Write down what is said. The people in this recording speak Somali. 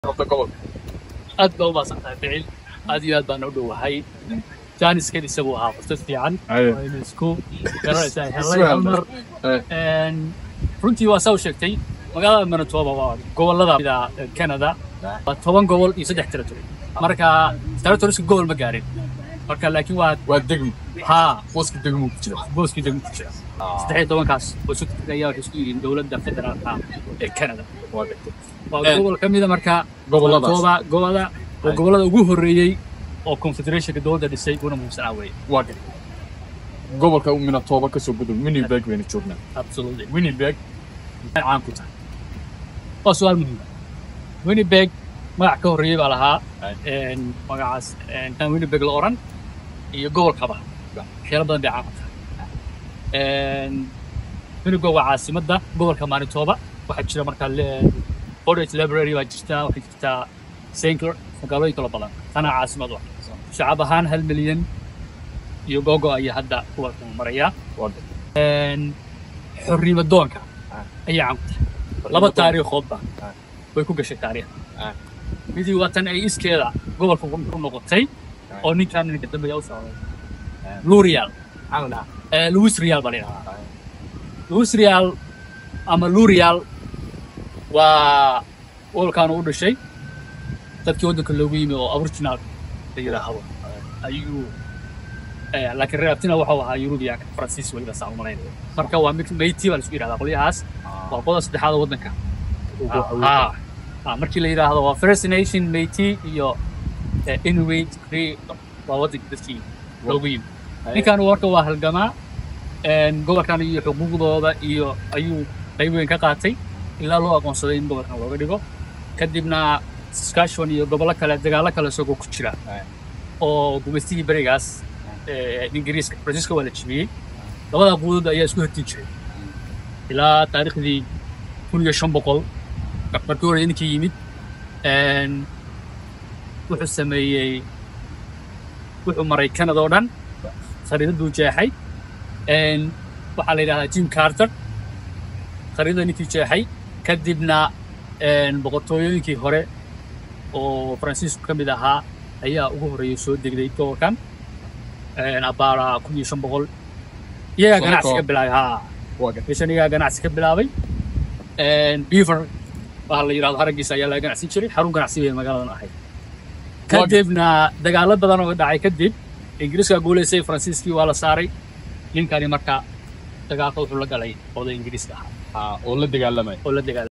noqda gobolka aad baa u maasantahay ficil aad iyo aad baan u dhowahay jaaniskan isagu ahaa fursad fiican Aye. waynu isku garanaysaa Isku helay hal mar Eh. Een, runtii waa saa u sheegtay magaalada manitoba waa gobolada mida canada waa toban gobol iyo saddex territory marka territoriska gobol ma gaarin marka laakiin waa waa degmo haa booska degmo ku jira booskii degmo ku jira saddex iyo tobankaas oo isu ayaa waxay isku yihiin dowladda federaalka ee canada waa degmo waa Eh. gobol ka mida marka Goboladaas. Manitoba gobolada oo Aye. gobolada ugu horreeyey oo confederationka dowladda dhisay una muhiimsanaa weeye waa degmo gobolka minatoba kasoo gudub winnipeg baynu joognaa absolutely winnipeg maxay caan ku tahay waa su-aal muhiim ah winnipeg magac ka horreeyey baa lahaa een, magacaas een, kan winnipeg la oran iyo gobolkaba waxyaalo badan bay caan ku tahay Een, winnipeg waa caasimadda gobolka manitoba waxaa jira markaa le- Portage library baa jirta waxay jirtaa Sankler magaalooyin kala badan tana caasimad ah shacab ahaan hal milyan iyo gogo ayaa hadda gobolka maraya waa degmo Een, xornimo doonka ayaa caan ku tahay laba taariikhoodba Ah. way ku gashay taariikh Ah. midii waa tan ay iskeeda gobolka ku ku noqotay Ah. oo ninkan ninka dambeeya u socday lurial Eh, louis rial baa la yidhahdaa louis rial ama lurial waa gobolkan u dhashay dadkii waddanka loogu yimi oo aboriginal la yidhaahdo ayuu eh, laakiin reabtina waxau ahaa yurubiyaanka faransiis weliba saa umalayn marka waa mid meyti baa la isku yidhahdaa qolyahaas waa qodob saddexaad oo waddanka Ah, ah, markii la yidhaahdo waa first nation meyti iyo eh, inuit cree waa waddanka dadkii loogu yimi ninkan warka waa halgamaa een, gobolkan iyo xuquuqdooda iyo ayuu qayb weyn ka qaatay ilaa loo aqoonsaday in gobolkan looga dhigo kadibna saskatchewan iyo gobollo kale dagaallo kale isagoo ku jira Aye. oo gumaystigii berigaas ee, ingiriiska faransiiska waa la jebiyey labada quudood ayaa isku hortiin jiray ilaa taariikhdii kun iyo shan boqol markii hore ninkii yimid een, wuxuu sameeyey wuxuu maray canada oo dhan khariidaduu jeexay een, waxaa la yidhahdaa jim carter khariidada ninkii jeexay kadibna een, boqortooyooyinkii hore oo faransiisku ka mid ahaa ayaa ugu horreeyay soo degday gobolkan een, abaara kun iyo shan boqol iyagaa Soo ganacsi ka koob. bilaabay haa waa degmo meeshan iyagaa ganacsi ka bilaabay een, beaver waxa la yidhahdo haraggiisa ayaa laga ganacsin jiray xarun ganacsi bay magaaladan ahayd Waa- kadibna dagaallo badan oo dhacay kadib ingiriiska guulaysay faransiiskii waa la saaray ninkani marka dagaalka wuxuu la galay oday ingiriiska ahaa oo la dagaalamay oo la dagaalamay